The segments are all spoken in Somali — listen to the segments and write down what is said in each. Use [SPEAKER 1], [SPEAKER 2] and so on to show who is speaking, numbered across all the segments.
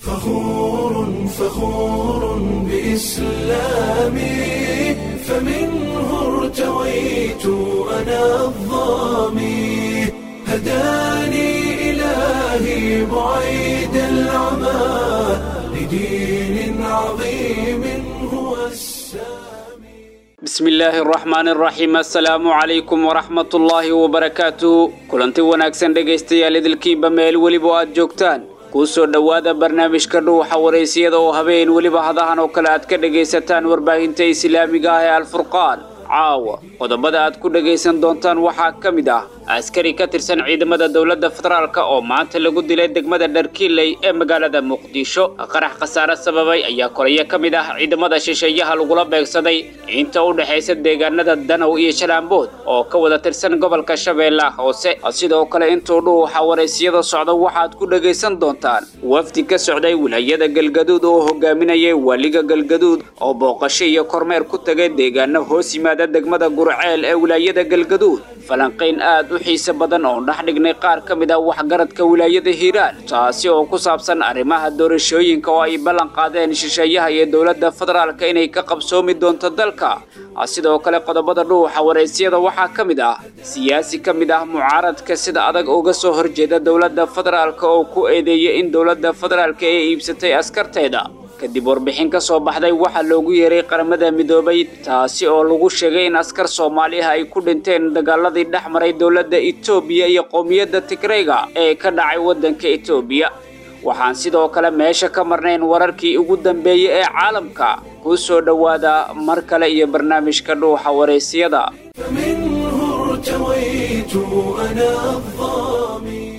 [SPEAKER 1] فخور فخور بإسلامي فمنه ارتويت أنا الظامي هداني إلهي بعيد العمى لدين عظيم هو السامي
[SPEAKER 2] بسم illaahi araxmaan araxiim assalaamu calaykum waraxmat ullaahi wabarakaatu kulanti wanaagsan dhegaystayaal idilkiinba meel weliba aad joogtaan kuu soo dhowaada barnaamijka dhuuxa waraysiyada oo habeen weliba hadahan oo kale aad ka dhegaysataan warbaahinta islaamiga ah ee alfurqaan caawa qodobada aad ku dhegaysan doontaan waxaa ka mid ah askari ka tirsan ciidamada dowladda federaalk oo maanta lagu dilay degmada dharkiiley ee magaalada muqdisho qarax khasaare sababay ayaa kolayo ka mid ah ciidamada shisheeyaha lagula beegsaday inta u dhexaysa deegaanada danow iyo jalaambood oo ka wada tirsan gobolka shabeellaha hoose sidoo kale intuu dhuuxa waraysiyada socda waxaad ku dhegaysan doontaan wafdi ka socday wilaayada galgaduud oo hogaaminayay waliga galgaduud oo booqasho iyo kormeer ku tagay deegaano hoos yimaada degmada gurceel ee wilaayada galgaduud falanqayn aad u xiise badan oo dhex dhignay qaar ka mid ah waxgaradka wilaayada hiiraan taasi oo ku saabsan arrimaha doorashooyinka oo ay ballan qaadeen shisheeyaha iyo dowladda federaalka inay ka qabsoomi doonto dalka sidoo kale qodobada dhuuxa waraysyada waxaa ka mid ah siyaasi ka mid ah mucaaradka sida adag uga soo horjeeda dowladda federaalka oo ku eedeeyay in dowladda federaalka ay iibsatay askarteeda kadib warbixin ka soo baxday waxaa loogu yeeray qaramada midoobay taasi oo lagu sheegay in askar soomaali ah ay ku dhinteen dagaaladii dhex maray dowladda etoobiya iyo qowmiyadda tigreyga ee ka dhacay waddanka etoobiya waxaan sidoo kale meesha ka marnayn wararkii ugu dambeeyey ee caalamka kuu soo dhowaada mar kale iyo barnaamijka dhuuxa waraysiyada
[SPEAKER 1] فمنه ارتويت أنا الظامي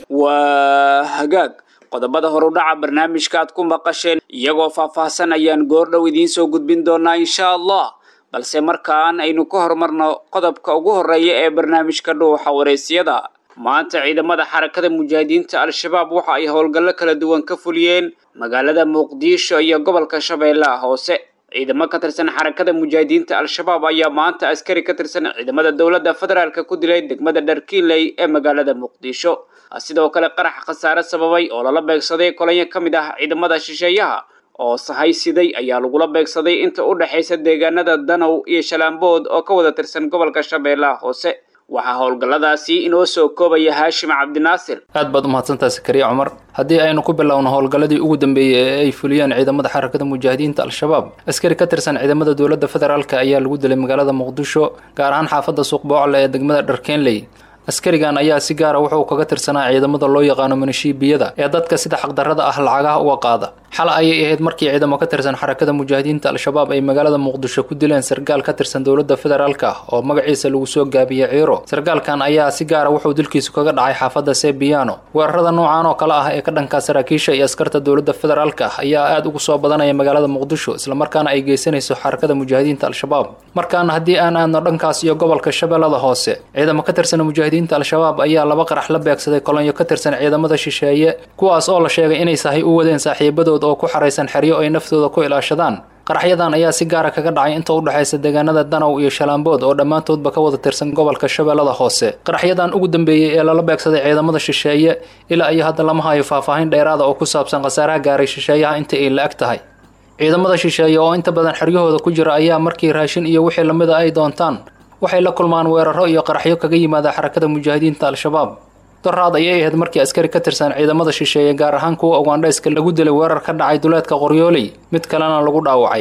[SPEAKER 2] waa hagaag qodobada horudhaca barnaamijka aad ku maqasheen iyagoo faahfaahsan ayaan goordhow idiin soo gudbin doonaa insha allah balse markaan aynu ka horumarno qodobka ugu horeeya ee barnaamijka dhuuxa waraysyada maanta ciidamada xarakada mujaahidiinta al-shabaab waxa ay howlgallo kala duwan ka fuliyeen magaalada muqdisho iyo gobolka shabeellaha hoose ciidamo ka tirsan xarakada mujaahidiinta al-shabaab ayaa maanta askari ka tirsan ciidamada dowladda federaalk ku dilay degmada dharkiiley ee magaalada muqdisho sidoo kale qarax khasaare sababay oo lala beegsaday kolonyo ka mid ah ciidamada shisheeyaha oo sahay siday ayaa lagula beegsaday inta u dhexaysa deegaanada danow iyo shalaambood oo ka wada tirsan gobolka shabeellaha hoose waxaa howlgalladaasi inoo soo koobaya haashim cabdinaasir
[SPEAKER 3] aad baad umahadsantaha sakariya cumar haddii aynu ku bilowno howlgalladii ugu dambeeyey ee ay fuliyeen ciidamada xarakada mujaahidiinta al-shabaab askari ka tirsan ciidamada dowladda federaalk ayaa lagu dilay magaalada muqdisho gaar ahaan xaafadda suuq boocle ee degmada dharkenley askarigan ayaa si gaara wuxuu kaga tirsanaa ciidamada loo yaqaano minishiibiyada ee dadka sida xaqdarrada ah lacagaha uga qaada xal ayay ahayd markii ciidamo ka tirsan xarakada mujaahidiinta al-shabaab ay magaalada muqdisho ku dileen sargaal ka tirsan dowladda federaalk ah oo magaciisa lagu soo gaabiyey ciiro sargaalkan ayaa si gaara wuxuu dilkiisu kaga dhacay xaafadda sebiano weerarada noocan oo kale ah ee ka dhanka saraakiisha iyo askarta dowladda federaalk ah ayaa aad ugu soo badanaya magaalada muqdisho islamarkaana ay geysanayso xarakada mujaahidiinta al-shabaab markaana haddii aan aadno dhankaas iyo gobolka shabeellada hoose ciidamo ka tirsan mujaahidiinta al-shabaab ayaa laba qarax la beegsaday kolonyo ka tirsan ciidamada shisheeye kuwaas oo la sheegay inay sahay u wadeen saaxiibadood oo ku xaraysan xeryo ay naftooda ku ilaashadaan qaraxyadan ayaa si gaara kaga dhacay inta u dhexaysa deegaanada danow iyo shalaambood oo dhammaantoodba ka wada tirsan gobolka shabeellada hoose qaraxyadan ugu dambeeyey ee lala beegsaday ciidamada shisheeye ilaa iyo hadda lama hayo faahfaahin dheeraada oo ku saabsan khasaaraha gaaray shisheeyaha inta ay la-eg tahay ciidamada shisheeye oo inta badan xeryahooda ku jira ayaa markii raashin iyo wixii lamida ay doontaan waxay la kulmaan weeraro iyo qaraxyo kaga yimaada xarakada mujaahidiinta al-shabaab doraad ayay ahayd markii askari ka tirsan ciidamada shisheeye gaar ahaan kuwa ugandhayska lagu dilay weerar ka dhacay duleedka qoryooley mid kalena lagu dhaawacay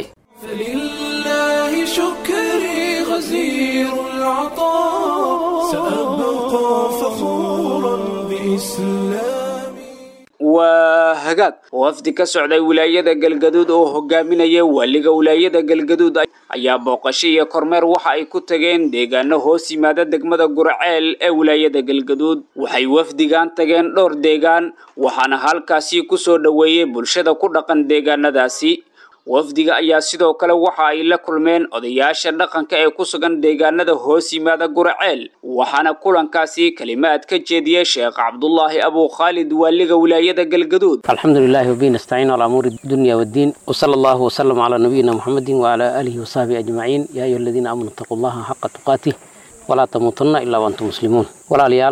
[SPEAKER 1] فلله شكري غزير العطاء سأبقى فخورا بإسلامي
[SPEAKER 2] waa hagaag wafdi ka socday wilaayada galgaduud oo hogaaminaya waliga wilaayada galgaduud ayaa booqasho iyo kormeer waxa ay ku tageen deegaano hoos yimaada degmada gurceel ee wilaayada galgaduud waxay wafdigan tageen dhowr deegaan waxaana halkaasi ku soo dhoweeyey bulshada ku dhaqan deegaanadaasi wafdiga ayaa sidoo kale waxa ay la kulmeen odayaasha dhaqanka ee ku sugan deegaanada hoos yimaada gurceel waxaana kulankaasi kelimaad ka jeediyey sheekh cabdulaahi abu khaalid waaliga wilaayada galgaduud
[SPEAKER 4] الحمد لله وبه نستعين على أمور الدنيا والدين وصلى الله وسلم على نبينا محمد وعلى آله وصحبه أجمعين يا أيها الذين آمنوا اتقوا الله حق تقاته ولا تموتن إلا وأنتم مسلمون ولا ليال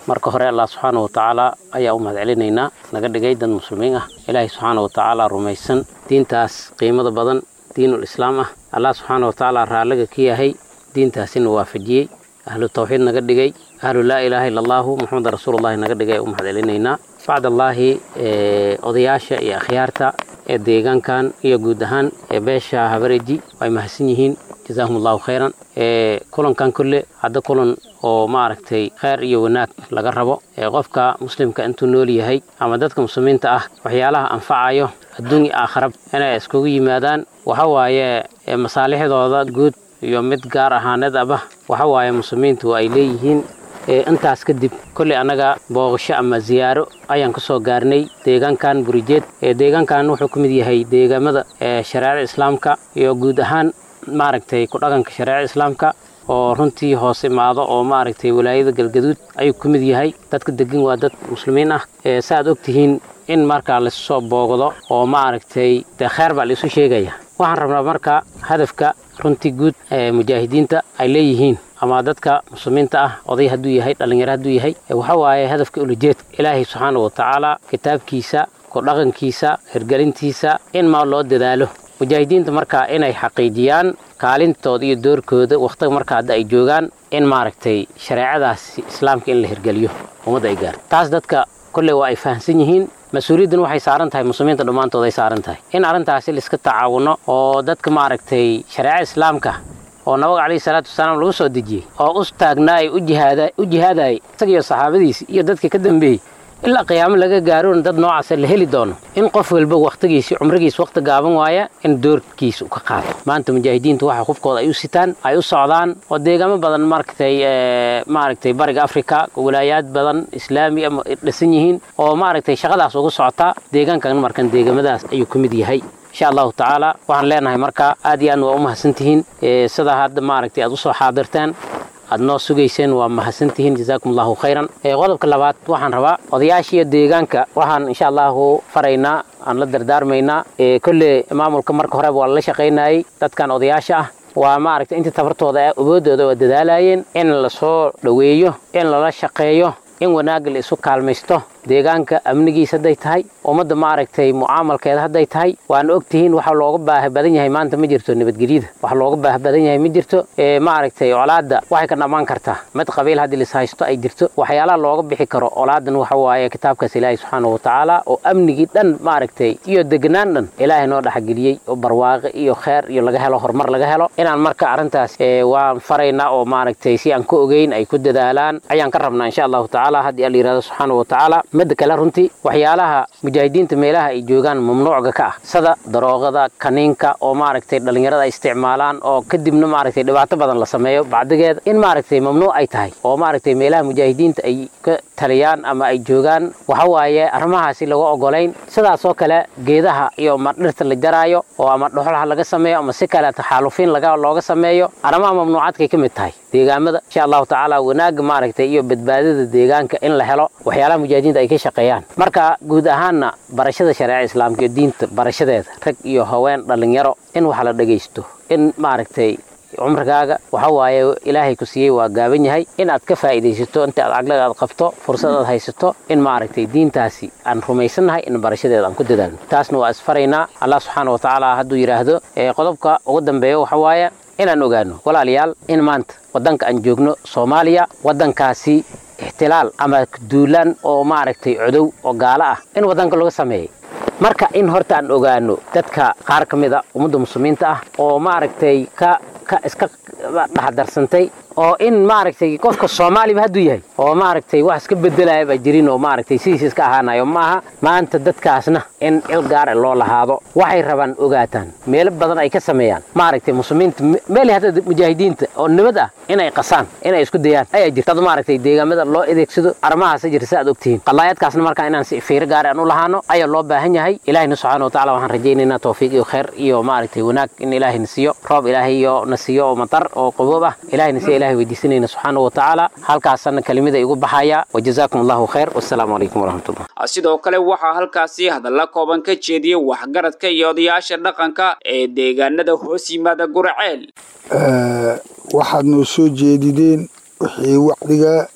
[SPEAKER 4] marka hore allah subxaana wa tacaala ayaa u mahad celinaynaa naga dhigay dad muslimiin ah ilaahay subxaana wa tacaala rumaysan diintaas qiimada badan diinul islaam ah allah subxaana wa tacaala raalliga ka yahay diintaasina waafajiyey ahlu tawxiid naga dhigay ahlu laa ilaaha illa allahu muxameda rasuulullahi naga dhigay u mahad celinaynaa bacdallaahi odayaasha iyo akhyaarta ee deegaankan iyo guud ahaan ee beesha habareji ay mahadsan yihiin jazaahum allahu khayran kulankan kolle hadda kulan oo maaragtay kheyr iyo wanaag laga rabo ee qofka muslimka intuu nool yahay ama dadka muslimiinta ah waxyaalaha anfacayo adduun iyo aakharab inay iskugu yimaadaan waxa waaye masaalixdooda guud iyo mid gaar ahaaneed aba waxa waaye muslimiintu ay leeyihiin intaas kadib kolley annaga booqasho ama ziyaaro ayaan ka soo gaarnay deegaankan burijeed deegaankan wuxuu ka mid yahay deegaamada shareecada islaamka iyo guud ahaan maaragtay ku dhaqanka shareecada islaamka oo runtii hoos imaado oo maaragtay walaayada galgaduud ayuu ka mid yahay dadka degan waa dad muslimiin ah saaad og tihiin in markaa laisu soo boogdo oo maaragtay dee kheyr baa laisu sheegaya waxaan rabnaa marka hadafka runtii guud ee mujaahidiinta ay leeyihiin ama dadka muslimiinta ah oday hadduu yahay dhallinyaro hadduu yahay waxa waaye hadafka ulajeedka ilaahay subxaana wa tacaala kitaabkiisa ku dhaqankiisa hirgelintiisa in maa loo dadaalo mujaahidiinta markaa inay xaqiijiyaan kaalintooda iyo doorkooda wakhtiga marka hadda ay joogaan in maaragtay shareecadaas islaamka in la hirgeliyo ummadda ay gaarto taas dadka kolley waa ay fahamsan yihiin mas-uuliyaddan waxay saaran tahay muslimiinta dhammaantood ay saaran tahay in arrintaasi laiska tacaawuno oo dadka maaragtay shareeca islaamka oo nabiga calayhi salaatu wasalaam lagu soo dejiyey oo u taagnaay u jihaadayay isagiyo saxaabadiisi iyo dadka ka dambeeyey ilaa qiyaamo laga gaarona dad noocaasa la heli doono in qof walba wakhtigiisi cumrigiis wakhti gaaban waaya in doorkiisa u ka qaato maanta mujaahidiintu waxa qofkooda ay u sitaan ay u socdaan oo deegaamo badan maragtay maaragtay bariga afrika walaayaad badan islaami ama dhisan yihiin oo maaragtay shaqadaas ugu socotaa deegaankan markan deegamadaas ayuu ka mid yahay insha allahu tacaala waxaan leenahay marka aad iyo aadna waa u mahadsantihiin sidaa hadda maaragtay aad usoo xaadirteen aad noo sugayseen waa mahadsantihiin jazaakum allahu khayran qodobka labaad waxaan rabaa odayaashiiyo deegaanka waxaan insha allahu faraynaa aan la dardaarmaynaa kolle maamulka marka horeba waa lala shaqaynayay dadkan odayaasha ah waa maaragtay intii tabartooda awoodooda waa dadaalayeen in lasoo dhoweeyo in lala shaqeeyo in wanaagga la isu kaalmaysto deegaanka amnigiisa hadday tahay ummadda maaragtay mucaamalkeeda hadday tahay waana ogtihiin waxa looga baahi badan yahay maanta ma jirto nabadgelyada waxa looga baahi badan yahay ma jirto maaragtay colaadda waxay ka dhammaan kartaa mid qabiil haddii lis haysto ay jirto waxyaalaha looga bixi karo colaadan waxa waaye kitaabkaas ilaahay subxaana wa tacaala oo amnigii dhan maaragtay iyo degnaan dhan ilaahay noo dhexgeliyey oo barwaaqe iyo kheer iyo laga helo horumar laga helo inaan marka arrintaas waan faraynaa oo maaragtay si aan ka ogeyn ay ku dadaalaan ayaan ka rabnaa insha allahu tacaala haddii alla yirahdo subxaana wa tacaala midda kale runtii waxyaalaha mujaahidiinta meelaha ay joogaan mamnuucga ka ah sida daroogada kaniinka oo maaragtay dhallinyarada ay isticmaalaan oo kadibna maaragtay dhibaato badan la sameeyo bacdigeeda in maaragtay mamnuuc ay tahay oo maaragtay meelaha mujaahidiinta ay ka taliyaan ama ay joogaan waxa waaye arrimahaasi laga ogolayn sidaasoo kale geedaha iyo ma dhirta la jaraayo oo ama dhuxulaha laga sameeyo ama si kale taxaalufiin laga looga sameeyo arrimaha mamnuucaadkay ka mid tahay deegaamada insha allahu tacaala wanaagga maaragtay iyo badbaadada deegaanka in la helo waxyaalaha mujaahidiinta ay ka shaqeeyaan marka guud ahaanna barashada shareeca islaamka iyo diinta barashadeeda rag iyo haween dhallinyaro in wax la dhagaysto in maaragtay cumrigaaga waxa waaye ilaahay ku siiyey waa gaaban yahay in aad ka faa'iidaysato inta aad caqliga aad qabto fursad aad haysato in maaragtay diintaasi aan rumaysannahay in barashadeeda aan ku dadaalno taasna waa isfaraynaa allah subxaana wa tacaala hadduu yidhaahdo qodobka ugu dambeeya waxa waaye inaan ogaano walaalayaal in maanta waddanka aan joogno soomaaliya waddankaasi ixtilaal ama duulaan oo maaragtay codow oo gaalo ah in waddanka laga sameeyey marka in horta aan ogaano dadka qaar ka mid a ummadda muslimiinta ah oo maaragtay ka ka iska dhexdarsantay oo in maaragtay qofka soomaaliba hadduu yahay oo maaragtay wax iska bedelaya baa jirin oo maaragtay sidiisa iska ahaanayo maaha maanta dadkaasna in il gaara loo lahaado waxay rabaan ogaataan meelo badan ay ka sameeyaan maaragtay muslimiinta meel hadda mujaahidiinta oo nabad ah inay qasaan inay isku dayaan ayaa jirta dad maaragtay deegaamada loo adeegsado arrimahaasa jirta si aad ogtihiin qadaayaadkaasna markaa inaan si fiiro gaara aan u lahaano ayaa loo baahan yahay ilaahina subxaana wa tacala waxaan rajaynaynaa tawfiiq iyo khayr iyo maaragtay wanaag in ilaahayna siiyo roob ilaahay iyo na siiyo oo matar oo qaboob ah ilaahayna siiya ilahay weydiisanayna subxaana wa tacaala halkaasana kelimada igu baxaya wajazaakum allahu khayr wassalaamu calaykum waraxmatullah
[SPEAKER 2] sidoo kale waxaa halkaasi hadalla kooban ka jeediyey waxgaradka iyo odayaasha dhaqanka ee deegaanada hoos yimaada guraceel
[SPEAKER 5] waxaad noo soo jeedideen wixii wacdiga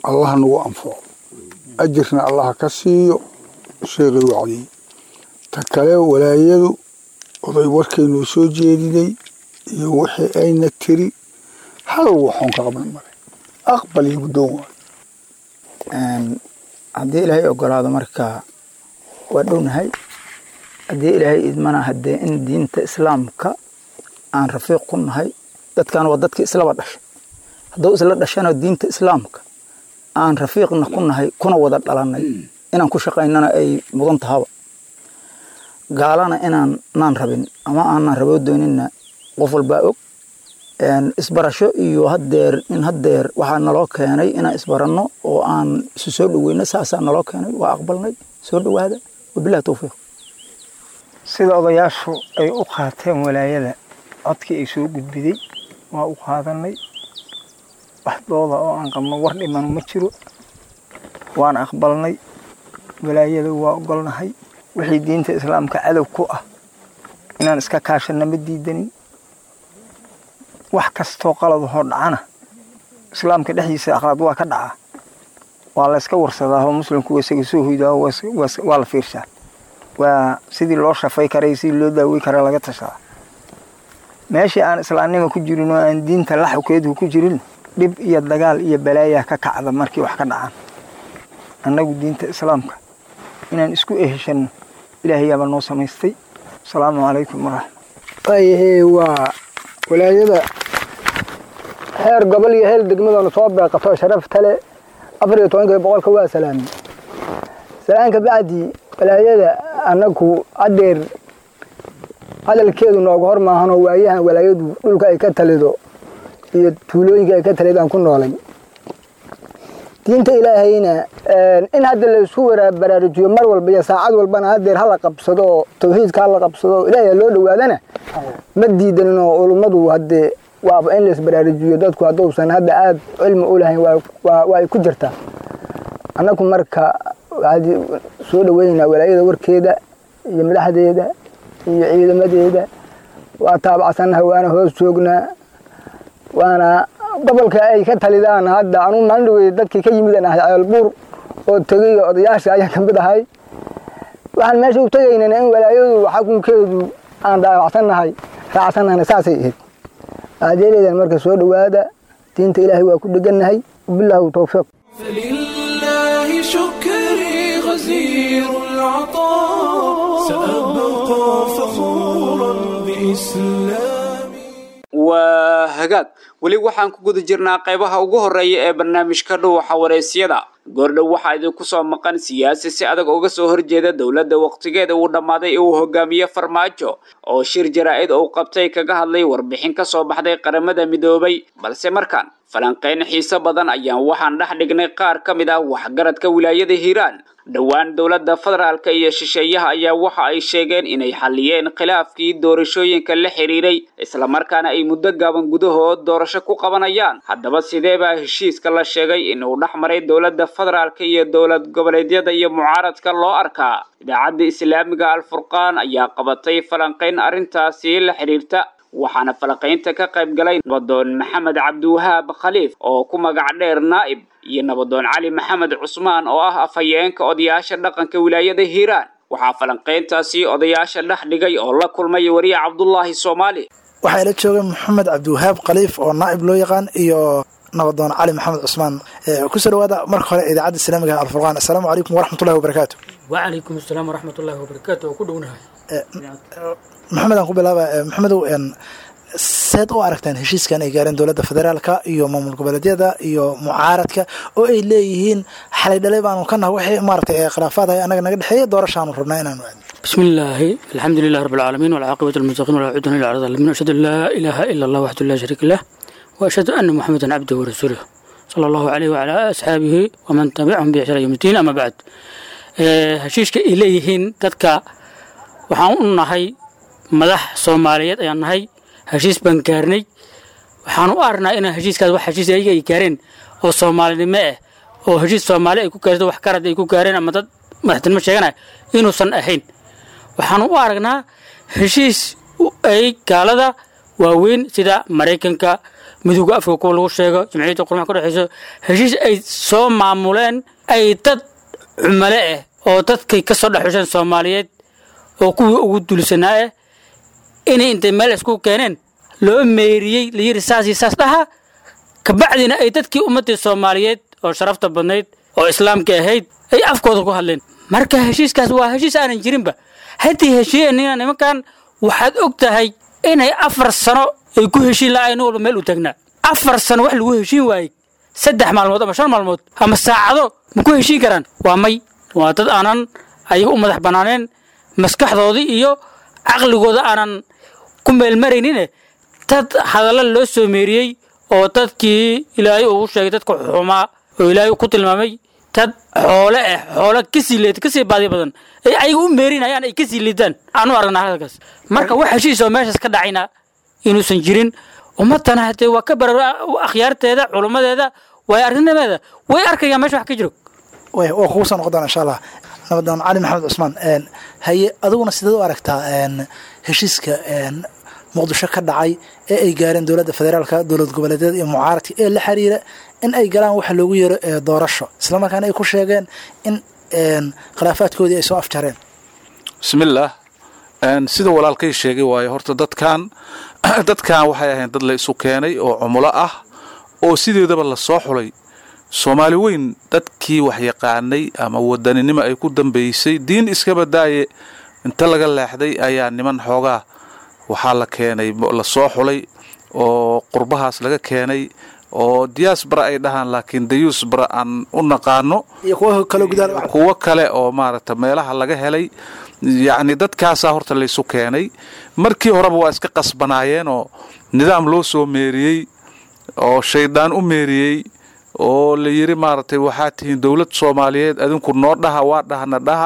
[SPEAKER 5] allaha nagu anfaco ajirna allaha ka siiyo sheekay wacdiyey ta kale walaayadu oday warkaynoo soo jeedinay iyo wixii ayna tiri hal waxoon ka qabna male aqbal iyo guddoon waayo
[SPEAKER 6] haddii ilaahay ogolaado marka waa dhownahay haddii ilaahay idmana haddee in diinta islaamka aan rafiiq ku nahay dadkan waa dadkii islaba dhashay hadduu isla dhashana diinta islaamka aan rafiiqna ku nahay kuna wada dhalanay inaan ku shaqaynana ay mudan tahaba gaalana inaan naan rabin ama aanan raboo doonina qof walbaa og isbarasho iyo hadeer in hadeer waxaa naloo keenay inaan isbaranno oo aan isu soo dhaweyno saasaa naloo keenay waa aqbalnay soo dhawaada wabilahi towfiiq
[SPEAKER 7] sida odayaashu ay u qaateen walaayada codkii ay soo gudbiday waa u qaadanay waxdooda oo aan qabno war dhimanu ma jiro waan aqbalnay walaayada waa ogolnahay wixii diinta islaamka cadow ku ah inaan iska kaashanna ma diidanin wax kastoo qaladahoo dhacana islaamka dhexdiisa akhlaad waa ka dhacaa waa la yska warsadaa oo muslimku isaga soo hoydaa waa la fiirsaa waa sidii loo shafay karay sidii loo daawey kara laga tashadaa meeshii aan islaamnima ku jirin oo aan diinta laxukeedu ku jirin dhib iyo dagaal iyo balaayaa ka kacda markii wax ka dhacaan annagu diinta islaamka inaan isku eheshanno ilaahayaabaa noo samaystay asalaamu calaykum waraxmat
[SPEAKER 8] waayahe waa walaayada heer gobol iyo heer degmadanu soo beeqato sharafta le afar iyo tobanka boqolka waa salaami salaanka bacdi walaayada annagu adeer hadalkeedu nooga hor maahanoo waayahan walaayadu dhulka ay ka talido iyo tuulooyinka ay ka talidaan ku noolay diinta ilaahayna in hadda laisku baraarujiyo mar walba iyo saacad walbana hadeer hala qabsado oo tawxiidka hala qabsado oo ilaahay loo dhawaadana ma diidanin oo culummadu hadee waaba in laisbaraarujiyo dadku hadduusan hadda aada cilmi u lahayn waa ay ku jirtaa annagu marka soo dhaweynaynaa walaayada warkeeda iyo madaxdeeda iyo ciidamadeeda waa taabacsannaha waana hoos joognaa waana gobolka ay ka talidaan hadda anuu maalin dhawey dadkii ka yimid aan ahay ceelbuur oo tegay odayaasha ayaan ka mid ahay waxaan meesha u tegaynana in walaayadu xakunkeedu aan dhaawacsannahay raacsannahay saasay ahayd aadeeleedan marka soo dhowaada diinta ilaahay waa ku dhegannahay wabilaahu towfiiq
[SPEAKER 1] فلله شكري غزير العطاء سأبقى فخورا بإسلامي
[SPEAKER 2] waa hagaag weli waxaan ku guda jirnaa qaybaha ugu horreeya ee barnaamijka dhuuxa waraysyada goordhow waxaa idinku soo maqan siyaasi si adag uga soo horjeeda dowladda wakhtigeeda uu dhammaaday ee uu hogaamiye farmaajo oo shir jaraa-id uu qabtay kaga hadlay warbixin ka soo baxday qaramada midoobay balse markaan falanqayn xiise badan ayaan waxaan dhex dhignay qaar ka mid ah waxgaradka wilaayada hiiraan dhowaan dowladda federaalka iyo shisheeyaha ayaa waxa ay sheegeen inay xalliyeen khilaafkii doorashooyinka la xidhiiray islamarkaana ay muddo gaaban gudahood doorasho ku qabanayaan haddaba sidee baa heshiiska la sheegay inuu dhex maray dowladda federaalka iyo dowlad goboleedyada iyo mucaaradka loo arkaa idaacadda islaamiga alfurqaan ayaa qabatay falanqayn arrintaasi la xidhiirta waxaana falanqaynta ka qayb galay nabadoon maxamed cabdiwahaab khaliif oo ku magac dheer naa'ib iyo nabadoon cali maxamed cusmaan oo ah afhayeenka odayaasha dhaqanka wilaayada hiiraan waxaa falanqayntaasi odayaasha dhex dhigay oo la kulmay wariye cabdulaahi soomaali
[SPEAKER 9] waxaa ila jooga maxamed cabdiwahaab khaliif oo naa'ib loo yaqaan iyo nabadoon cali maxamed cusmaan kusoo dhawaada marka hore idaacadda islaamiga alfurqaan assalaamu calaykum waraxmatullahi wabarakaatu
[SPEAKER 10] wacalaykum asalaam waraxmatullaahi wabarakaatu oo ku dhownahay
[SPEAKER 9] maxamed aan ku bilaaba maxamedow seed u aragtaan heshiiskan ay gaareen dowladda federaalka iyo maamul goboleedyada iyo mucaaradka oo ay leeyihiin xalay dhalay baanu ka naha wixii maaragtay khilaafaad hay annaga naga dhexeeya doorashaanu rabnaa inaanu aadno
[SPEAKER 10] bismi illaahi alxamdu lilah rabbi alcaalamiin walcaaqibatu lmustaqiin walaa cudwana ila cala zalimin ashhadu an laa ilaaha ila allah waxdu laa shariika lah wa ashhadu anna muxamedan cabduhu warasuuluh sala allahu caleyh wacalaa asxaabihi waman tabicahum biixsaan yowm ddiin ama bacd heshiiska ay leeyihiin dadka waxaan u nahay madax soomaaliyeed ayaan nahay heshiis baan gaarnay waxaan u aragnaa inaa heshiiskaas wax heshiis ayaga ay gaareen oo soomaalinimo ah oo heshiis soomaali ay ku gaarto wax karad ay ku gaareen ama dad madaxtinimo sheeganaya inuusan ahayn waxaan u aragnaa heshiis ay gaalada waaweyn sida maraykanka midowga afrika kuwa lagu sheego jamciyadda qurmaha ka dhexeyso heshiis ay soo maamuleen ay dad cumale ah oo dadkay ka soo dhexusheen soomaaliyeed oo kuwii ugu dulisanaa ah inay intay meel isku keeneen loo meeriyey layidhi saas iyo saas dhaha kabacdina ay dadkii ummaddii soomaaliyeed oo sharafta badnayd oo islaamka ahayd ay afkooda ku hadleen marka heshiiskaas waa heshiis aanan jirinba haddii heshiiyanina nimankan waxaad og tahay inay afar sano ay ku heshiin la'ayn nin walba meel u taagnaa afar sano wax lagu heshiin waayey saddex maalmood ama shan maalmood ama saacado ma ku heshiin karaan waa may waa dad aanan ayaga u madax bannaaneen maskaxdoodii iyo caqligooda aanan ku meelmaraynine dad hadalla loo soo meeriyey oo dadkii ilaahay ugu sheegay dadka xumaa oo ilaahay ku tilmaamay dad xoole ah xoole kasii leed kasii baadi badan ay ayaga u meerinayaan ay kasii liidaan aan u aragnaa hadalkaas marka wax heshiis oo meeshaas ka dhacayna inuusan jirin ummadana hadee waa ka bara akhyaarteeda culummadeeda waay aragnimadeeda way arkayaan meesha wax ka jiro
[SPEAKER 9] way waa kugu soo noqon doona insha allah nabadoon cali maxamed cusmaan haye adiguna sideed u aragtaa heshiiska muqdisho ka dhacay ee ay gaareen dowladda federaalka dowlad goboleedyada iyo mucaaradka ee la xiriira in ay galaan waxa loogu yeero doorasho islamarkaana ay ku sheegeen in khilaafaadkoodii ay soo afjareen
[SPEAKER 11] bismillaah sida walaalkay sheegay waayo horta dadkan dadkan waxay ahayn dad la isu keenay oo cumulo ah oo sideedaba la soo xulay soomaali weyn dadkii wax yaqaanay ama wadaninimo ay ku dambaysay diin iska badaaye inta laga leexday ayaa niman xoogaa waxaa la keenay la soo xulay oo qurbahaas laga keenay oo diyaasbara ay dhahaan laakiin dayuusbara aan u naqaano kuwo kale oo maaragta meelaha laga helay yacni dadkaasaa horta laysu keenay markii horeba waa iska qasbanaayeen oo nidaam loo soo meeriyey oo shaydaan u meeriyey oo la yidhi maaragtay waxaa tihiin dowlad soomaaliyeed adinku noo dhaha waa dhahna dhaha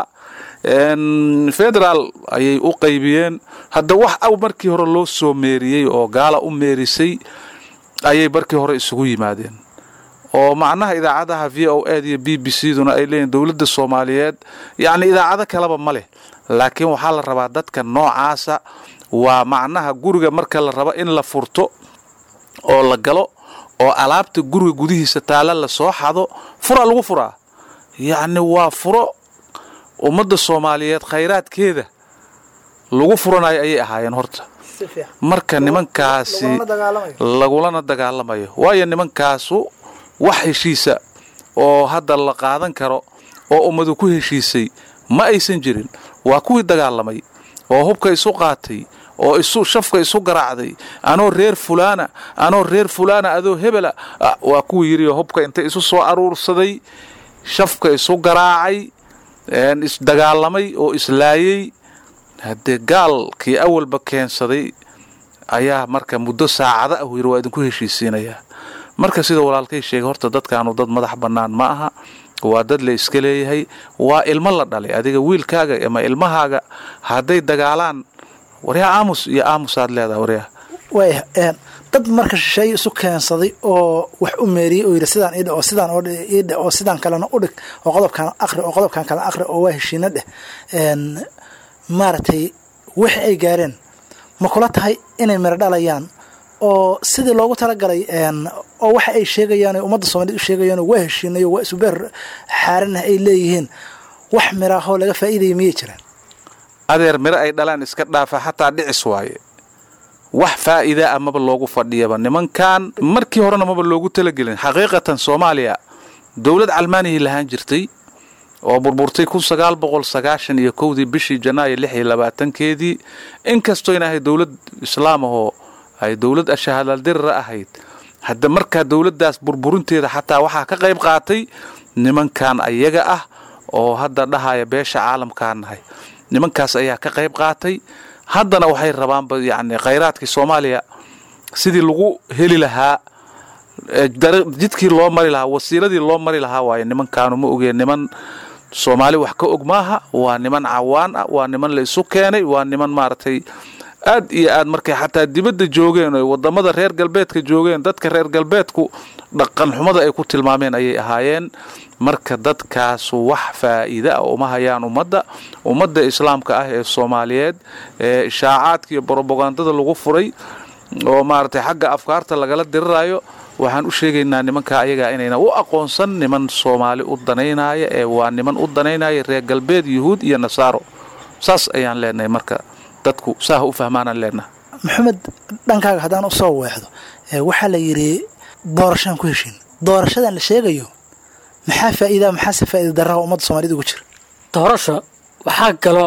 [SPEAKER 11] federaal ayay u qaybiyeen hadda wax aw markii hore loo soo meeriyey oo gaala u meerisay ayay markii hore isugu yimaadeen oo macnaha idaacadaha v o ed iyo b b c duna ay leeyihin dowladda soomaaliyeed yacni idaacado kaleba ma leh laakiin waxaa la rabaa dadka noocaasa waa macnaha guriga marka la rabo in la furto oo la galo oo alaabta guriga gudihiisa taalla la soo xado furaa lagu furaa yacni waa furo ummadda soomaaliyeed khayraadkeeda lagu furanayo ayay ahaayeen horta marka nimankaasi lagulana dagaalamayo waayo nimankaasu wax heshiisa oo hadda la qaadan karo oo ummadu ku heshiisay ma aysan jirin waa kuwii dagaalamay oo hubka isu qaatay oo isu shafka isu garaacday anoo reer fulaana anoo reer fulaana adoo hebela waa kuwii yidhi hubka inta isu soo aruursaday shafka isu garaacay isdagaalamay oo islaayey haddee gaalkii awalba keensaday ayaa marka muddo saacada ah yiri waa idinku heshiisiinayaa marka sida walaalkay sheegay horta dadkaanu dad madax bannaan ma aha waa dad la iska leeyahay waa ilmo la dhalay adiga wiilkaaga ama ilmahaaga hadday dagaalaan waryaa aamus iyo aamusaad leedaha waryaa
[SPEAKER 9] waaya dad marka shisheeye isu keensaday oo wax u meeriyey oo yidhi sidaan idhe oo sidaan idhe oo sidaan kalena u dhig oo qodobkan aqri oo qodobkan kale aqri oo waa heshiina dheh maaragtay wixii ay gaareen ma kula tahay inay miro dhalayaan oo sidii loogu talagalay oo waxa ay sheegayaan ummadda soomaaliyed u sheegayaan waa heshiinayo waa isubeer xaaranah ay leeyihiin wax miraahoo laga faa'iidaya miyay jiraan
[SPEAKER 11] adeer miro ay dhalaan iska dhaafa xataa dhicis waaye wax faa'iida ah maba loogu fadhiyaba nimankan markii horena maba loogu talagelin xaqiiqatan soomaaliya dowlad calmaanihii lahaan jirtay oo burburtay kun sagaal boqol sagaashan iyo kowdii bishii janaayo lix iyo labaatankeedii inkastoo in ahay dowlad islaam ahoo ay dowlad ashahadaldirira ahayd hadda markaa dowladdaas burburinteeda xataa waxaa ka qayb qaatay nimankan ayaga ah oo hadda dhahaya beesha caalamkaa nahay nimankaas ayaa ka qayb qaatay haddana waxay rabaanba yacni khayraadkii soomaaliya sidii lagu heli lahaa jidkii loo mari lahaa wasiiladii loo mari lahaa waaye nimankaanu ma ogeen niman soomaali wax ka og maaha waa niman cawaan ah waa niman la isu keenay waa niman maaragtay aad iyo aad markay xataa dibadda joogeen oy wadamada reer galbeedka joogeen dadka reer galbeedku dhaqan xumada ay ku tilmaameen ayay ahaayeen marka dadkaasu wax faa'iida ah uma hayaan ummadda ummadda islaamka ah ee soomaaliyeed ee ishaacaadka iyo brobagandada lagu furay oo maaragtay xagga afkaarta lagala dirirayo waxaan u sheegaynaa nimanka ayagaa inayna u aqoonsan niman soomaali u danaynaya ee waa niman u danaynaya reer galbeed yuhuud iyo nasaaro saas ayaan leenahay marka dadku saa ha u fahmaanaan leenaha
[SPEAKER 9] maxamed dhankaaga haddaan u soo weexdo waxaa la yidhi doorashaan ku heshiin doorashadan la sheegayo maxaa faa'iidaa maxaase faa'iida darraha ummadda soomaaliyed ugu jira
[SPEAKER 10] doorasho waxaa galo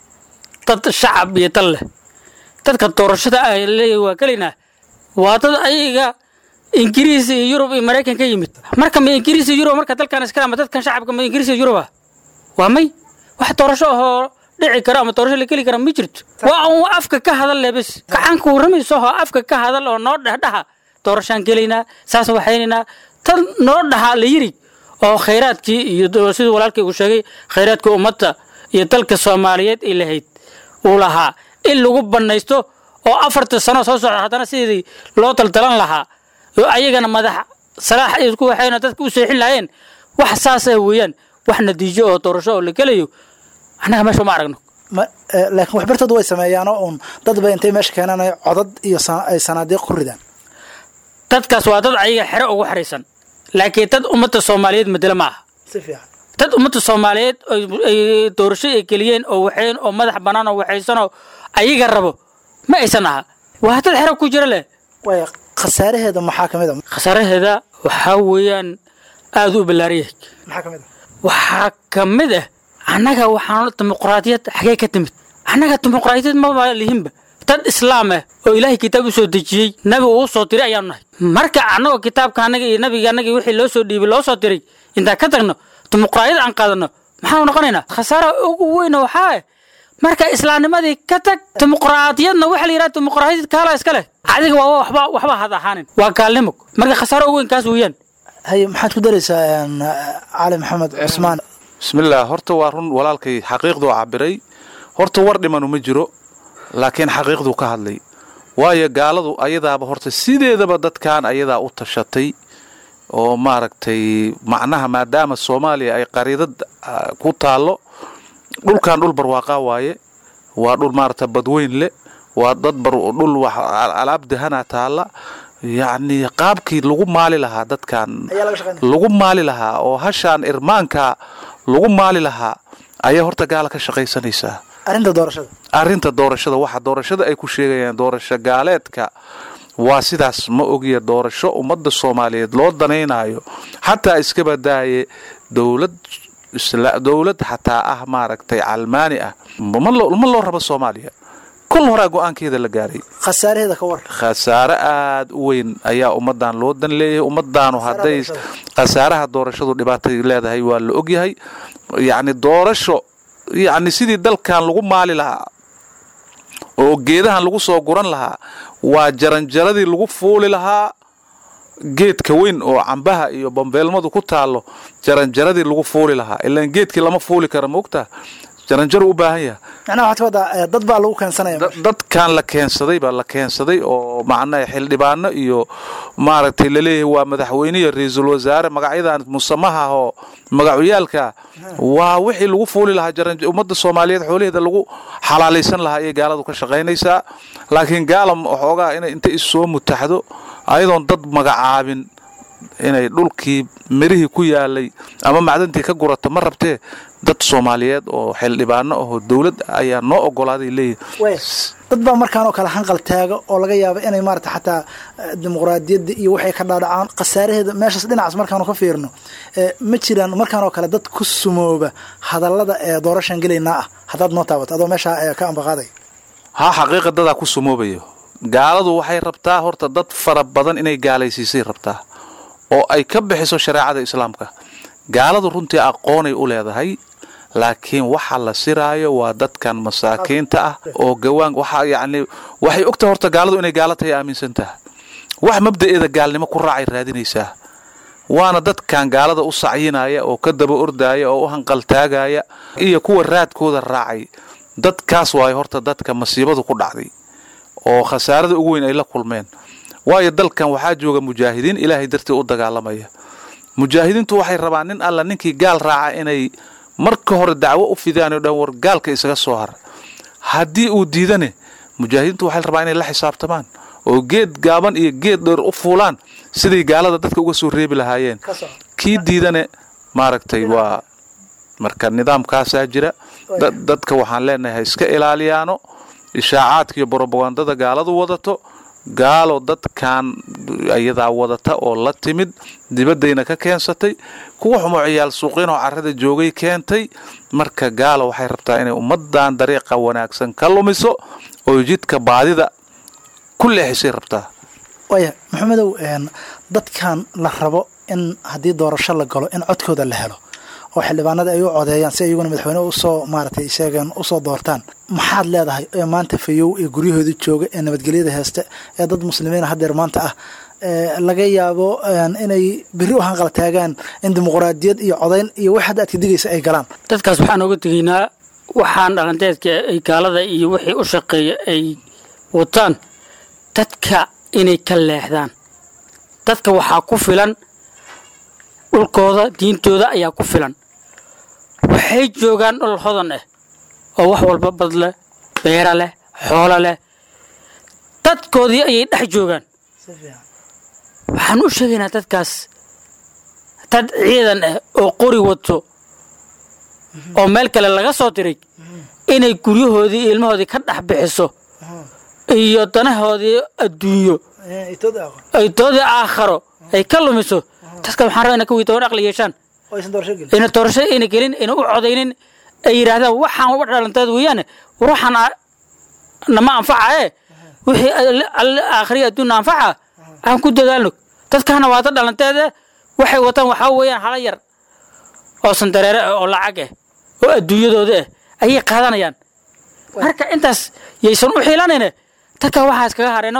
[SPEAKER 10] dad shacab iyo dal leh dadka doorashada ah leeyahy waa kelaynaa waa dad ayaga ingiriis iyo yurub iyo maraykan ka yimid marka ma ingiriis iyo yurub marka dalkan iskale ama dadkan shacabka ma ingiriis iyo yuruba waa may wax doorasho ahoo dhici karo ama doorasho la geli kara ma jirto waa un afka ka hadal leh bes gacanka warramayso oo afka ka hadal oo noo dhexdhaha doorashaan gelaynaa saas waxaynaynaa tan noo dhaha la yiri oo khayraadkii iyo siduu walaalkay uu sheegay khayraadkii ummadda iyo dalka soomaaliyeed ay lahayd uu lahaa in lagu bannaysto oo afarta sano soo socda haddana sidii loo daldalan lahaa oo ayagana madax salaax ay isku waxayna dadka u seexin lahaayeen wax saasa weeyaan wax natiijo oo doorasho oo la gelayo annaga meesha uma aragno
[SPEAKER 9] laakiin waxbartooda way sameeyaanoo uun dad bay intay meesha keenaan codad iyo ay sanaadiiq ku ridaan
[SPEAKER 10] dadkaas waa dad ayaga xero ugu xariisan laakiin dad ummadda soomaaliyeed madelo ma aha
[SPEAKER 9] si fiican
[SPEAKER 10] dad ummadda soomaaliyeed ay doorasho ay geliyeen oo waxayn oo madax bannaan oo waxaysanoo ayaga rabo ma aysan aha waa dad xero ku jira leh
[SPEAKER 9] way khasaaraheeda maxaa ka mid a
[SPEAKER 10] khasaaraheeda waxaa weeyaan aada u ballaariyay
[SPEAKER 9] maxaa ka mid a
[SPEAKER 10] waxaa ka mid ah annaga waxaan dimuqraadiyad xagee ka timid annaga dimuqraadiyad maba lihinba dad islaam ah oo ilaahay kitaab u soo dejiyey nabi uu soo diray ayaanu nahay marka annagoo kitaabka annaga iyo nabiga annaga wixii loo soo dhiibay loo soo diray intaan ka tagno dimuqraadiyad aan qaadanno maxaanu noqonaynaa khasaara ugu weyna waxaa ah marka islaamnimadii ka tag dimuqraadiyadna waxa la yidhaha dimuqraadiyad kaala iska leh adiga waa waxba waxba had ahaanin waa gaalnimo marka khasaaro ugu weyn kaas weeyaan
[SPEAKER 9] haye maxaad ku daraysaa cali maxamed cusmaan
[SPEAKER 11] bismillaah horta waa run walaalkay xaqiiqduu cabiray horta war dhimanu ma jiro laakiin xaqiiqduu ka hadlay waayo gaaladu ayadaaba horta sideedaba dadkan ayadaa u tashatay oo maaragtay macnaha maadaama soomaaliya ay qariidad ku taallo dhulkan dhul barwaaqaa waaye waa dhul maaragta badweyn leh waa dad dhul wax alaab dahana taalla yacni qaabkii lagu maali lahaa dadkan lagu maali lahaa oo hashaan irmaanka lagu maali lahaa ayaa horta gaala ka shaqaysanaysaa
[SPEAKER 9] arrinta doorashada
[SPEAKER 11] arrinta doorashada waxa doorashada ay ku sheegayaan doorasho gaaleedka waa sidaas ma ogiya doorasho ummadda soomaaliyeed loo danaynayo xataa iska badaaye dowlad dowlad xataa ah maaragtay calmaani ah ma loo rabo soomaaliya kol horaa go-aankeeda la gaaray
[SPEAKER 9] khasaaraheeda ka war
[SPEAKER 11] khasaare aada u weyn ayaa ummadan loo dan leeyahay ummadaanu hadday khasaaraha doorashadu dhibaatay leedahay waa la ogyahay yacni doorasho yacni sidii dalkan lagu maali lahaa oo geedahan lagu soo guran lahaa waa jaranjaradii lagu fuuli lahaa geedka weyn oo cambaha iyo bambeelmadu ku taallo jaranjaradii lagu fuuli lahaa ilaan geedkii lama fuuli kara moogtaa jaranjaru u baahan yaha
[SPEAKER 9] macnaha waxaad ka wadaa dad baa lagu keensanaya
[SPEAKER 11] dadkan la keensaday baa la keensaday oo macnaha xildhibaano iyo maaragtay laleeyahay waa madaxweyne iyo ra-iisul wasaare magacyadan musamaha oo magacyaalka waa wixii lagu fuuli lahaa ummadda soomaaliyeed xoolaheeda lagu xalaalaysan lahaa ayay gaaladu ka shaqaynaysaa laakiin gaala waxoogaa inay inta issoo mutaxdo ayadoon dad magacaabin inay dhulkii mirihii ku yaalay ama macdantii ka gurato ma rabtee dad soomaaliyeed oo xildhibaano ahoo dowlad ayaa noo ogolaaday leeyihi
[SPEAKER 9] dad baa markaan oo kale hanqal taaga oo laga yaaba inay maarata xataa dimuqraadiyadda iyo waxay ka dhaadhacaan khasaaraheeda meeshaas dhinacaas markaanu ka fiirno ma jiraan markaan oo kale dad ku sumooba hadallada ee doorashaan gelaynaa ah haddaad noo taabato adoo meeshaa ka ambaqaaday
[SPEAKER 11] haa xaqiiqa dadaa ku sumoobayo gaaladu waxay rabtaa horta dad fara badan inay gaalaysiisay rabtaa oo ay ka bixiso shareecada islaamka gaaladu runtii aqoonay u leedahay laakiin waxa la siraayo waa dadkan masaakiinta ah oo gawaan waxa yacni waxay ogtahay horta gaaladu inay gaalo tahay aaminsan taha wax mabda'eeda gaalnimo ku raacay raadinaysaa waana dadkan gaalada u sacyinaya oo ka daba ordaaya oo u hanqaltaagaya iyo kuwa raadkooda raacay dadkaas waayo horta dadka masiibadu ku dhacday oo khasaarada ugu weyn ay la kulmeen waayo dalkan waxaa jooga mujaahidiin ilaahay dartii u dagaalamaya mujaahidiintu waxay rabaan nin alla ninkii gaal raaca inay marka hore dacwo u fidaan oo dhan war gaalka isaga soo har haddii uu diidane mujaahidiintu waxay rabaan inay la xisaabtamaan oo geed gaaban iyo geed dheer u fuulaan siday gaalada dadka uga soo reebi lahaayeen kii diidane maaragtay waa marka nidaamkaasaa jira dad- dadka waxaan leenahay ha iska ilaaliyaano ishaacaadka iyo brobagandada gaaladu wadato gaalo dadkan iyadaa wadata oo la timid dibaddayna ka keensatay kuwa xumo ciyaal suuqinoo carrada joogay keentay marka gaalo waxay rabtaa inay ummaddan dariiqa wanaagsan ka lumiso oo jidka baadida ku leexisay rabtaa
[SPEAKER 9] waaya maxamedow een, dadkan la rabo in haddii doorasho la galo in codkooda la helo oo xildhibaanada ay u codeeyaan si iyaguna madaxweyne usoo maaragtay sheegeen usoo doortaan maxaad leedahay ee maanta fayow ee guryahooda jooga ee nabadgelyada heesta ee dad muslimiina haddeer maanta ah ee laga yaabo een, inay berri u hanqal taagaan in dimuqraadiyad iyo codayn iyo wax hadda aad ka digaysa ay galaan
[SPEAKER 10] dadkaas waxaan oga tegaynaa waxaan dhalanteedka ay gaalada iyo wixii u shaqeeya ay wataan dadka inay ka leexdaan dadka waxaa ku filan dhulkooda diintooda ayaa ku filan waxay joogaan dhul hodan ah oo wax walba bad leh beera leh xoolo leh dadkoodii ayay dhex joogaan waxaan u sheegaynaa dadkaas dad ciidan ah oo qori wato oo meel kale laga soo diray inay guryahoodii iyo ilmahoodii ka dhex bixiso iyo danahoodii adduunyo ay doodii aakharo ay ka lumiso dadka waxaan rabaa inay ka weydoon aqli yeeshaan ina doorasho ayna gelin ina u codaynin ay yidhaahdaan waxaan uga dhalanteed weeyaane ruuxan aa- nama anfaca ee wixii alle- alle aakhriya adduunna anfaca aan ku dadaalno dadkaana waa dad dhalanteede waxay wataan waxaa weeyaan hala yar oo sandareere ah oo lacag ah oo adduunyadooda ah ayay qaadanayaan marka intaas yaysan u xiilanayne dadka waxaas kaga harayno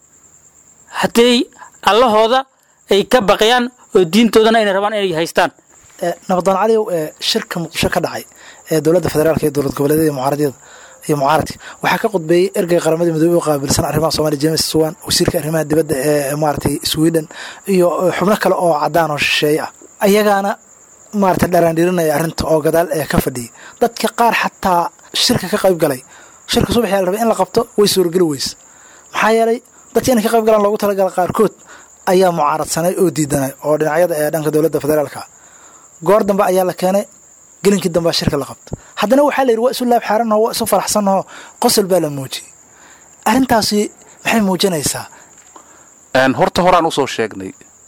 [SPEAKER 10] hadday allahooda ay ka baqayaan oo diintoodana ayna rabaan inay haystaan
[SPEAKER 9] Eh, nabaddoon caliyow ee shirka muqdisho ka dhacay ee dowladda federaalka iyo dowlad goboleedyada iyo mucaaradiyada iyo mucaaradka waxaa ka qudbeeyey ergey qaramada midoobey u qaabilsan arrimaha soomaaliya james suwan wasiirka arrimaha dibadda ee maaragtay sweden iyo eh, xubno kale oo cadaan oo shisheeye ah ayagaana maaragtay dharaandhirinaya arrinta oo gadaal ee ka fadhiyay dadka qaar xataa shirka ka qayb galay shirka subaxii la rabay in la qabto way suurageli weyse maxaa yeelay dadka inay ka qayb galaan loogu talagala qaarkood ayaa mucaaradsanay oo diidanay oo dhinacyada ee dhanka dowladda federaalka ah goor dambe ayaa la keenay gelinkii dambe shirka la qabta haddana waxaa la yidhi waa isu laab xaaranoo waa isu faraxsanoo qosol baa la muujiyey arrintaasi maxay muujinaysaa
[SPEAKER 11] Een, horta horaan usoo sheegnay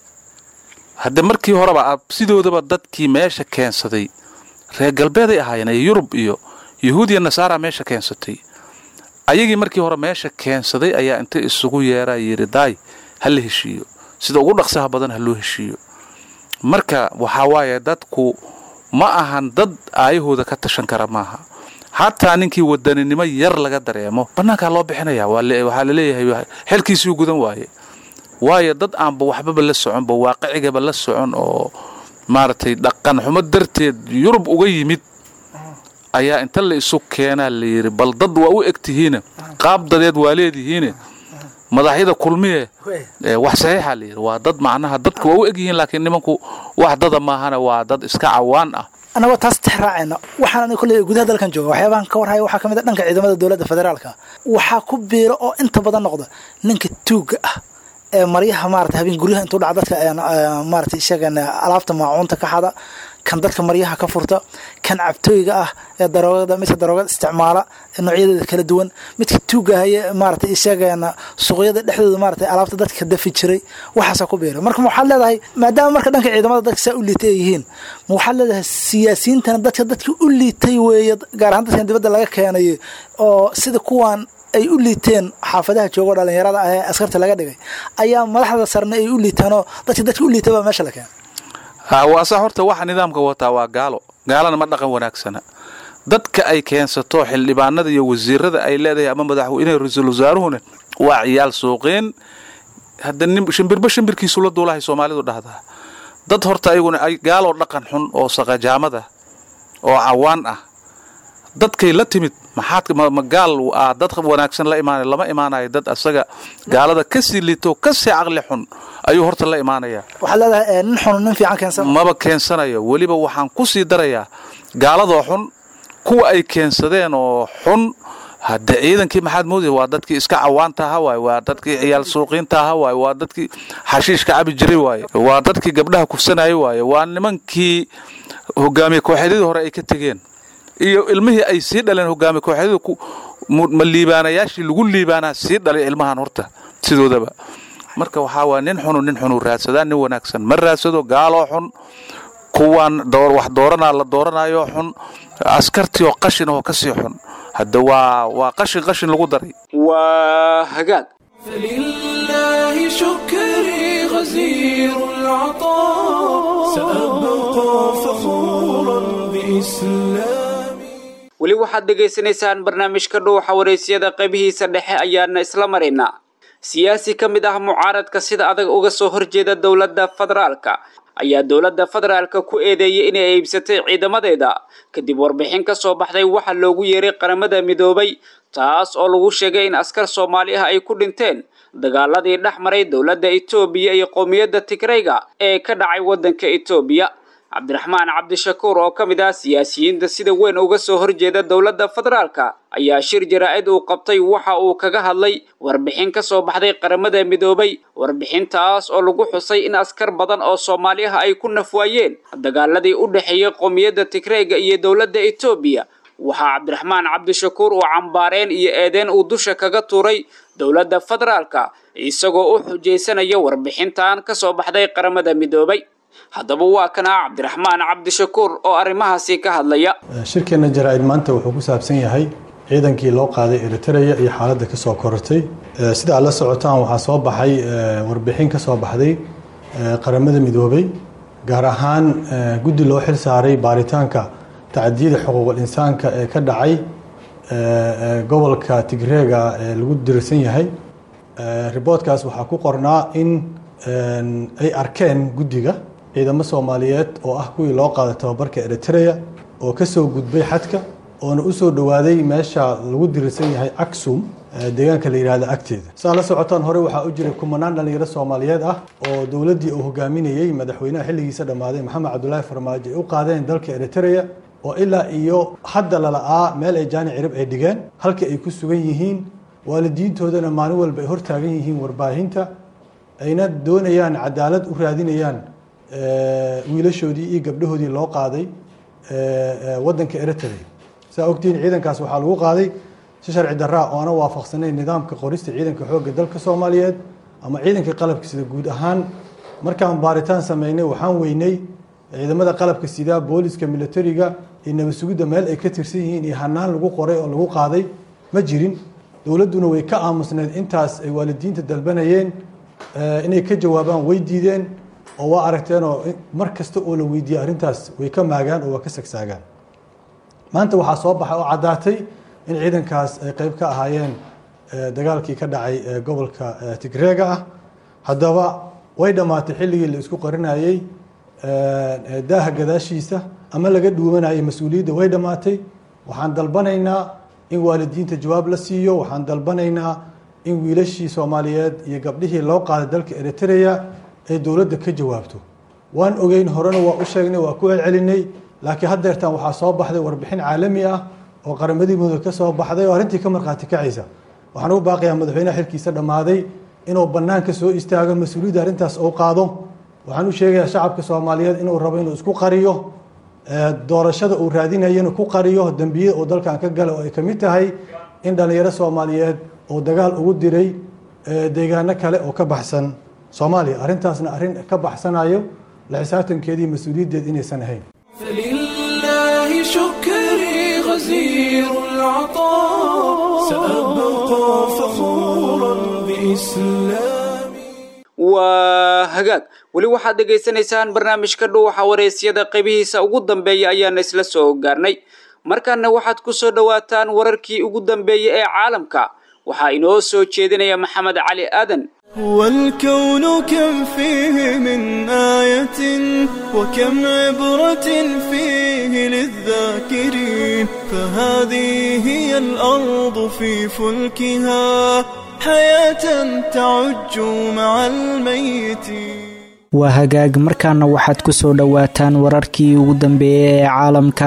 [SPEAKER 11] hadde markii horeba a- sidoodaba dadkii meesha keensaday reer galbeeday ahaayeen ee yurub iyo yuhuud iyo nasaara meesha keensatay ayagii markii hore meesha keensaday ayaa inta isugu yeeraa yidhi daay ha la heshiiyo sida ugu dhaqsaha badan ha loo heshiiyo marka waxaa waaye dadku ma ahan dad aayahooda ka tashan kara maaha xataa ninkii wadaninimo yar laga dareemo bannaankaa loo bixinaya waa le- waxaa laleeyahay xelkiisii gudan waaye waayo dad aanba waxbaba la soconba waaqicigaba la socon oo maaragtay dhaqan xumo darteed yurub uga yimid ayaa inta la isu keenaa la yidhi bal dad waa u eg tihiine qaab dadeed waa leedihiine madaxyada kulmiye ee wax saxiixa la yidhi waa dad macnaha dadku waa u eg yihiin laakiin nimanku wax dada maahana waa dad iska cawaan ah
[SPEAKER 9] annagoo taas tix raacayna waxaan kolley gudaha dalkan jooga waxyaabahan ka warhaya waxaa ka mid a dhanka ciidamada dowladda federaalka waxaa ku biiro oo inta badan noqda ninka tuugga ah ee maryaha maarata habeen guryaha intuu dhaca dadka een, ee, maarata isagan alaabta maacuunta ka xada kan dadka maryaha ka furta kan cabtooyga ah ee daroogada midka daroogada isticmaala ee noocyadeeda kala duwan midka tuugga haye maarata isagana suuqyada dhexdooda maarata alaabta dadka dafi jiray waxaasaa ku biira marka ma waxaad leedahay maadaama marka dhanka ciidamada dadka saa u liitay ay yihiin ma waxaad leedahay siyaasiyiintana dadka dadka u liitay weeye gaar ahaan dadkan dibadda laga keenay oo sida kuwan ay u liiteen xaafadaha joogo dhalinyarada ah ee askarta laga dhigay ayaa madaxda sarne ay u liitaanoo dadka dadka u liitay baa meesha la keenay
[SPEAKER 11] Ha, waa sa horta waxa nidaamka wataa waa gaalo gaalana ma dhaqan wanaagsana dadka ay keensato xildhibaanada iyo wasiirada ay leedahay ama madaxweyne ra-iisul wasaaruhuna waa ciyaal suuqeen hadda nin shimbirba shimbirkiisu la duulahay soomaalidu dhahdaa dad horta ayaguna ay gaaloo dhaqan xun oo saqajaamada oo cawaan ah dadkay la timid maxaad ma, ma gaal ah dad wanaagsan la imaanaya lama imaanayo dad asaga gaalada kasii liito kasii caqli xun ayuu horta la imaanaya
[SPEAKER 9] waxaad leedahay ee, nin xun nin fiican keensan
[SPEAKER 11] maba keensanayo weliba waxaan ku sii darayaa gaaladoo xun kuwa ay keensadeen oo xun hadde ciidankii maxaad moodaya waa dadkii iska cawaanta aha waaye waa dadkii ciyaal suuqiinta aha waaye waa dadkii xashiishka cabi jiray waaye waa dadkii gabdhaha kufsanaya waaye waa nimankii hogaamiye kooxeedyadii hore ay ka tegeen iyo ilmihii ay sii dhaleen hogaamiye kooxeedyadu ma liibaanayaashii lagu liibaanaa sii dhalay ilmahan horta sidoodaba marka waxaa waa nin xunu nin xunu raadsadaa nin wanaagsan ma raadsado gaaloo xun kuwaan wax dooranaa la dooranayo xun askartii oo qashin oo kasii xun hadda waa waa qashin qashin lagu daray
[SPEAKER 2] waa hagaag
[SPEAKER 1] فلله شكري غزير العطاء سأبقى فخورا بإسلامي
[SPEAKER 2] weli waxaad dhegaysanaysaan barnaamijka dhuuxa waraysyada qaybihiisa dhexe ayaana isla maraynaa siyaasi ka mid ah mucaaradka sida adag uga soo horjeeda dowladda federaalka ayaa dowladda federaalka ku eedeeyay inay iibsatay ciidamadeeda kadib warbixin ka soo baxday waxa loogu yeeray qaramada midoobay taas oo lagu sheegay in askar soomaali ah ay ku dhinteen dagaaladii dhex maray dowladda etoobiya iyo qowmiyadda tigrayga ee ka dhacay waddanka etoobiya cabdiraxmaan cabdishakuur oo ka mid ah siyaasiyiinta sida weyn uga soo horjeeda dowladda federaalka ayaa shir jaraa'id uu qabtay waxa uu kaga hadlay warbixin ka soo baxday qaramada midoobay warbixintaas oo lagu xusay in askar badan oo soomaali ah ay ku nafwaayeen dagaaladii u dhexeeyey qowmiyadda tigrayga iyo dowladda etoobiya waxaa cabdiraxmaan cabdishakuur uu cambaareen iyo eedeen uu dusha kaga tuuray dowladda federaalka isagoo u xujaysanaya warbixintan ka soo baxday qaramada midoobay haddaba waa kana cabdiraxmaan cabdishakuur oo arrimahaasi ka hadlaya
[SPEAKER 12] shirkeenna jaraa-id maanta wuxuu ku saabsan yahay ciidankii loo qaaday eritreya iyo xaaladda ka soo korortay sida aad la socotaan waxaa soo baxay warbixin ka soo baxday qaramada midoobay gaar ahaan guddi loo xil saaray baaritaanka tacadiyada xuquuqul insaanka ee ka dhacay gobolka tigreega ee lagu dirsan yahay riboodkaas waxaa ku qornaa in ay arkeen guddiga ciidamo soomaaliyeed oo ah kuwii loo qaaday tababarka eritreya oo ka soo gudbay xadka oona u soo dhowaaday meesha lagu dirirsan yahay aksum deegaanka la yidhahda agteeda saa la socotaan hore waxaa u jiray kumanaan dhallinyaro soomaaliyeed ah oo dowladdii uu hogaaminayey madaxweynaha xilligiisa dhammaaday maxamed cabdulaahi farmaajo ay u qaadeen dalka eritreya oo ilaa iyo hadda lala'aa meel ay jaani cirib ay dhigeen halka ay ku sugan yihiin waalidiintoodana maalin walba ay hortaagan yihiin warbaahinta ayna doonayaan cadaalad u raadinayaan wiilashoodii iyo gabdhahoodii loo qaaday waddanka eritrea saa ogtihiin ciidankaas waxaa lagu qaaday si sharci daraa oo ana waafaqsanayn nidaamka qorista ciidanka xoogga dalka soomaaliyeed ama ciidanka qalabka sida guud ahaan markaan baaritaan sameynay waxaan weynay ciidamada qalabka sida booliska militariga iyo nabad sugidda meel ay ka tirsan yihiin iyo hanaan lagu qoray oo lagu qaaday ma jirin dowladduna way ka aamusneed intaas ay waalidiinta dalbanayeen inay ka jawaabaan way diideen oo waa aragteenoo mar kasta oo la weydiiyey arrintaas way ka maagaan oo waa ka sagsaagaan maanta waxaa soo baxay oo caddaatay in ciidankaas ay qeyb ka ahaayeen dagaalkii ka dhacay gobolka tigreega ah haddaba way dhammaatay xilligii la isku qarinayey daaha gadaashiisa ama laga dhuumanayay mas-uuliyadda way dhammaatay waxaan dalbanaynaa in waalidiinta jawaab la siiyo waxaan dalbanaynaa in wiilashii soomaaliyeed iyo gabdhihii loo qaaday dalka eritreya ay dowladda ka jawaabto waan ogeyn horena waa u sheegnay waa ku celcelinay laakiin haddeertan waxaa soo baxday warbixin caalami ah oo qaramadii mudug ka soo baxday oo arrintii ka markhaati kacaysa waxaan ugu baaqayaa madaxweynaha xilkiisa dhammaaday inuu bannaanka soo istaago mas-uuliyadda arrintaas uu qaado waxaan u sheegayaa shacabka soomaaliyeed inuu rabo inuu isku qariyo doorashada uu raadinayana ku qariyo dembiyada uu dalkan ka gala oo ay ka mid tahay in dhallinyaro soomaaliyeed uu dagaal ugu diray deegaano kale oo ka baxsan soomaaliya arrintaasna arrin ka baxsanayo la xisaabtankeedii mas-uuliyaddeed inaysan ahayn
[SPEAKER 1] فلله شكري غزير العطاء سأبقى فخورا بإسلامي
[SPEAKER 2] waa hagaag weli waxaad dhegaysanaysaan barnaamijka dhuuxa waraysyada qaybihiisa ugu dambeeya ayaana isla soo gaarnay markaana waxaad ku soo dhowaataan wararkii ugu dambeeyey ee caalamka waxaa inoo soo jeedinaya maxamed cali aadan
[SPEAKER 1] والكون كم فيه من آية وكم عبرة فيه للذاكرين فهذه هي الأرض في فلكها حياة تعج مع الميتين
[SPEAKER 13] waa hagaag markaana waxaad ku soo dhowaataan wararkii ugu dambeeyey ee caalamka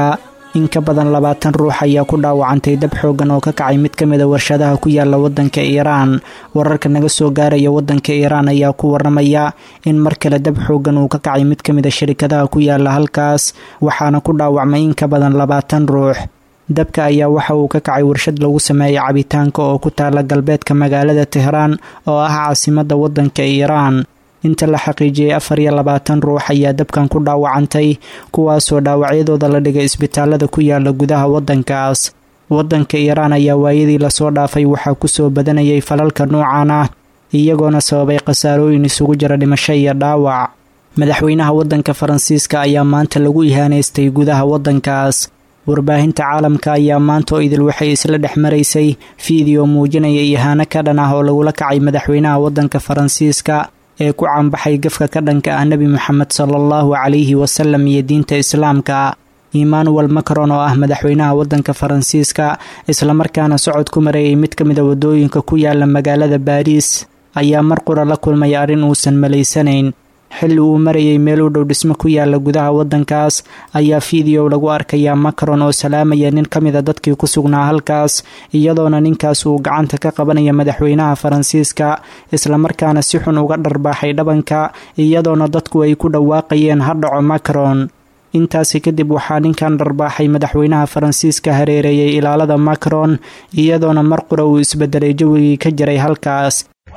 [SPEAKER 13] in ka badan labaatan ruux ayaa ku dhaawacantay dab xooggan oo ka kacay mid ka mid a warshadaha ku yaala waddanka iiraan wararka naga soo gaaraya waddanka iiraan ayaa ku waramaya in mar kale dab xooggan uu ka kacay mid ka mid a shirkadaha ku yaala halkaas waxaana ku dhaawacmay in ka badan labaatan ruux dabka ayaa waxa uu ka kacay warshad lagu sameeyay cabitaanka oo ku taala galbeedka magaalada tehraan oo ah caasimadda waddanka iiraan inta la xaqiijiyey afar iyo labaatan ruux ayaa dabkan ku dhaawacantay kuwaasoo dhaawacyadooda la dhigay isbitaalada ku yaala gudaha waddankaas waddanka iiraan ayaa waayadii lasoo dhaafay waxaa kusoo badanayay falalka noocan ah iyagoona sababay khasaarooyin isugu jira dhimasho iyo dhaawac madaxweynaha waddanka faransiiska ayaa maanta lagu ihaanaystay gudaha waddankaas warbaahinta caalamka ayaa maanta oo idil waxay isla dhex maraysay fiideo muujinaya ihaano ka dhan ah oo lagula kacay madaxweynaha waddanka faransiiska ee ku caanbaxay gafka ka dhanka ah nebi moxamed sala allahu calayhi wasalam iyo diinta islaamka emmanuel macron oo ah madaxweynaha waddanka faransiiska islamarkaana socod ku mareeyay mid ka mid a waddooyinka ku yaala magaalada baariis ayaa mar qura la kulmay arrin uusan malaysanayn xilli uu marayay meel u dhow dhismo ku yaala gudaha waddankaas ayaa fiideo lagu arkayaa macron oo salaamaya nin ka mid a dadkii ku sugnaa halkaas iyadoona ninkaas uu gacanta ka qabanaya madaxweynaha faransiiska islamarkaana si xun uga dharbaaxay dhabanka iyadoona dadku ay ku dhawaaqayeen ha dhaco macron intaasi kadib waxaa ninkan dharbaaxay madaxweynaha faransiiska hareereeyay ilaalada macron iyadoona mar qura uu isbedelay jawigii ka jiray halkaas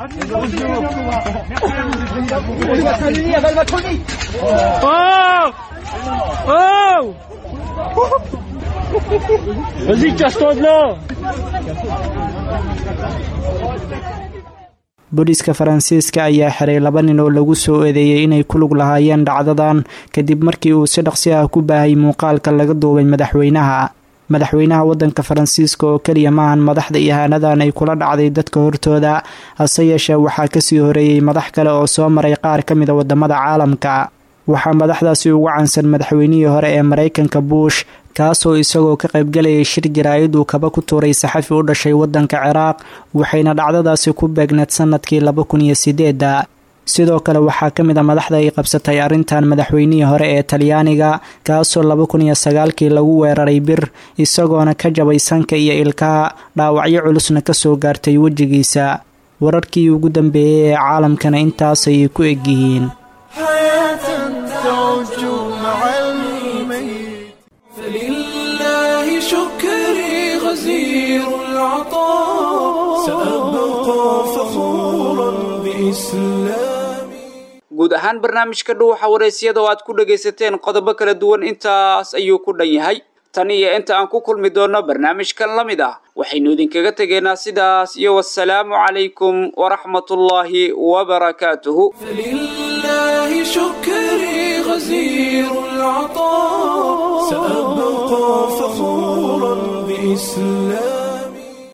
[SPEAKER 13] booliiska faransiiska ayaa xiray laba nin oo lagu soo eedeeyey inay ku lug lahaayeen dhacdadan kadib markii uu si dhaqsi ah ku baahay muuqaalka laga duubay madaxweynaha madaxweynaha waddanka faransiiska oo keliya maahan madaxda ihaanadan ay kula dhacday dadka hortooda hase yeeshee waxaa kasii horeeyey madax kale oo soo maray qaar ka mid a wadamada caalamka waxaa madaxdaasi ugu cansan madaxweynihii hore ee maraykanka buush kaasoo isagoo ka qaybgalayay shir jaraa'id uu kaba ku tuuray saxafi u dhashay waddanka ciraaq waxayna dhacdadaasi ku beegneed sanadkii laba kun iyo sideedda sidoo kale waxaa ka mid a madaxda ay qabsatay arrintan madaxweynihii hore ee talyaaniga kaasoo laba kun iyo sagaalkii lagu weeraray bir isagoona ka jabay sanka iyo ilkaha dhaawacyo culusna kasoo gaartay wejigiisa wararkii ugu dambeeyey ee caalamkana intaasayay ku egyihiin
[SPEAKER 1] فلله شكري غزير العطاء سأبقى فخورا بإسلامي
[SPEAKER 2] guud ahaan barnaamijka dhuuxa waraysyada oo aad ku dhagaysateen qodobo kala duwan intaas ayuu ku dhan yahay tan iyo inta aan ku kulmi doonno barnaamijkan la mid ah waxaynu idinkaga tegaynaa sidaas iyo wasalaamu calaykum waraxmatullaahi wabarakaatuhu
[SPEAKER 1] فلله شكري غزير العطاء سأبقى فخورا بإسلامي